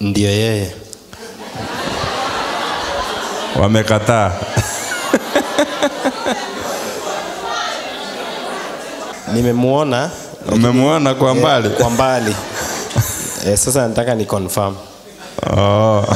Ndio yeye. Wamekataa. Nimemuona Umemwona kwa mbali? kwa mbali. Eh, sasa nataka ni confirm. Oh.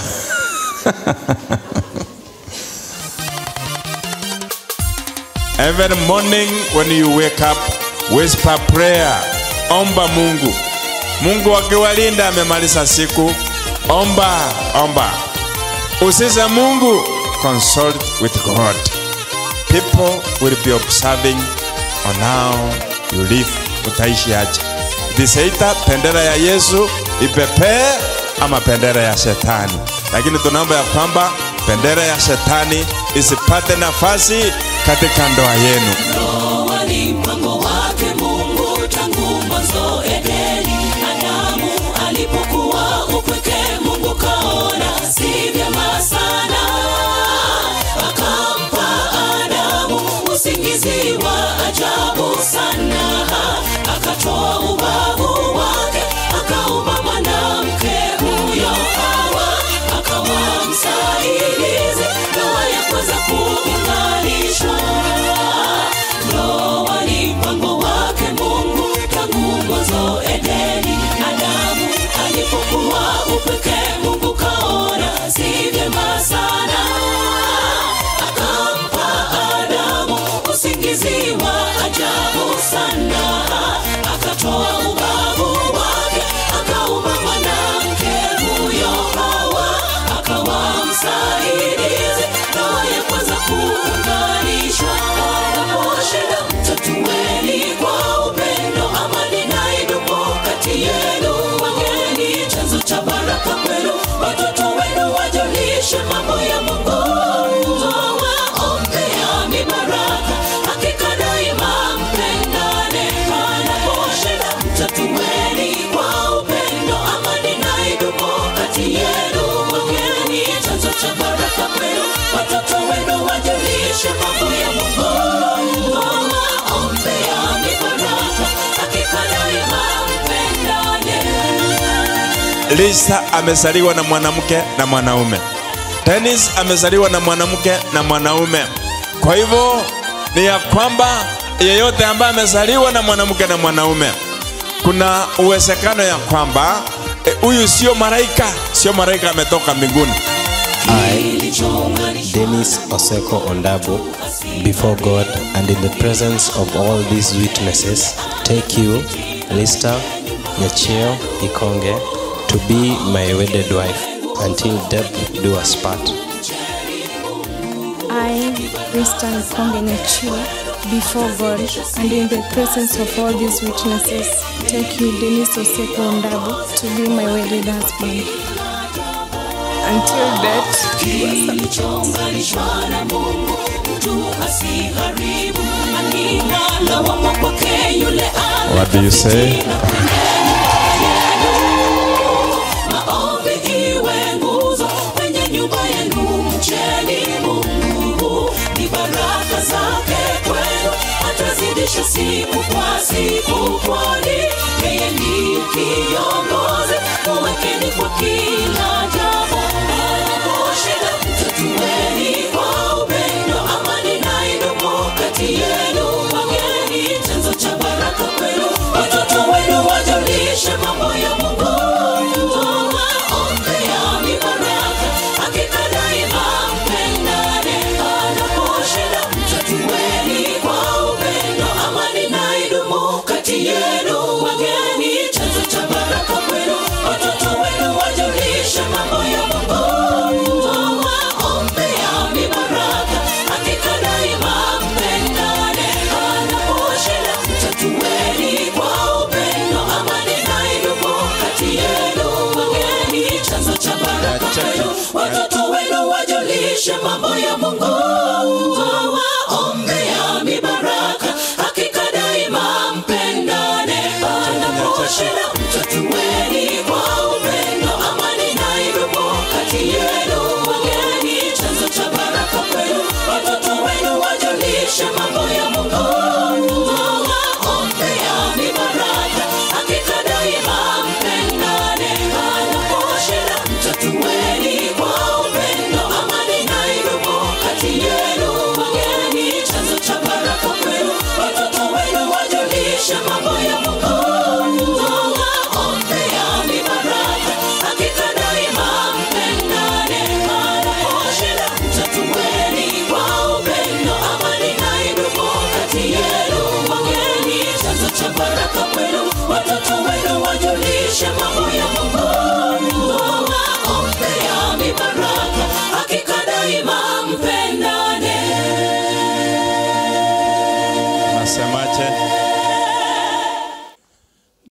Every morning when you wake up, whisper prayer. Omba Mungu. Mungu akiwalinda amemaliza siku. Omba, omba. Usise Mungu, consult with God. People will be observing on how you live. Utaishi aje? Diseita bendera ya Yesu ipepee ama bendera ya shetani, lakini tunaomba ya kwamba bendera ya shetani isipate nafasi katika ndoa yenu. Ndoa ni mpango wake Mungu tangu mwanzo Edeni. Adamu alipokuwa upweke, Mungu kaona si vyema sana, akampa Adamu usingizi wa ajabu sana, akatoa ubavu wake, akaumba mwanamke huyo Hawa, akawa msaidizi, ndoa ya kwanza kuunganishwa. Ndoa ni mpango wake Mungu tangu mwanzo Edeni. Adamu alipokuwa upweke, Mungu kaona si vyema sana, akampa Adamu usingizi wa ajabu sana, akatoa ubavu wake, akaumba mwanamke huyo Hawa, akawa msaidizi, ndoa ya kwanza kuunganishwa. Wanaposhida mtatueni kwa upendo, amani na idumu kati yenu. Wageni chanzo cha baraka kwenu, watoto wenu wajulishe mambo ya Mungu. Waombea mibaraka, hakika daima mpendane. Wanaposhida mtatueni kwa upendo, amani na idumu kati yenu. Wageni chanzo cha baraka kwenu, watoto wenu wajulishe mambo ya Mungu. Waombea mibaraka, hakika daima mpendane. Lisa amezaliwa na mwanamke na mwanaume. Dennis amezaliwa na mwanamke na mwanaume. Kwa hivyo ni ya kwamba yeyote ambaye amezaliwa na mwanamke na mwanaume, kuna uwezekano ya kwamba eh, huyu sio malaika, sio malaika ametoka mbinguni. I, Dennis Oseko Ondabo, before God and in the presence of all these witnesses, take you, Lista Nyachio Ikonge, to be my wedded wife until death do us part. I, Krista Nkonge Nyachua, before God and in the presence of all these witnesses, take you, Dennis Oseko Ondabo, to be my wedded husband. Until death do us apart. kilichounganishwa na Mungu mtu asiharibu. Hakika lawama kwake yule What do you say? Maombi iwe nguzo kwenye nyumba yenu, mcheni Mungu, ni baraka zake kwenu, atazidisha siku kwa siku, kwani yeye ni kiongozi. Muwekeni kwa kila jambo, anaposhida mtatueni kwa upendo, amani na idumu kati yenu. Wageni chanzo cha baraka kwenu, watoto wenu wajulishe mambo ya Mungu. Waombea mibaraka, hakika daima mpendane. Anaposhida mtatueni kwa upendo, amani na idumu kati yenu. Wageni chanzo cha baraka kwenu, watoto wenu wajulishe mambo ya Mungu. Waombea mibaraka, hakika daima mpendane. Anaposhida mtatueni kwa upendo, amani na idumu kati yenu. Wageni chanzo cha baraka kwenu, watoto wenu wajulishe mambo ya Mungu.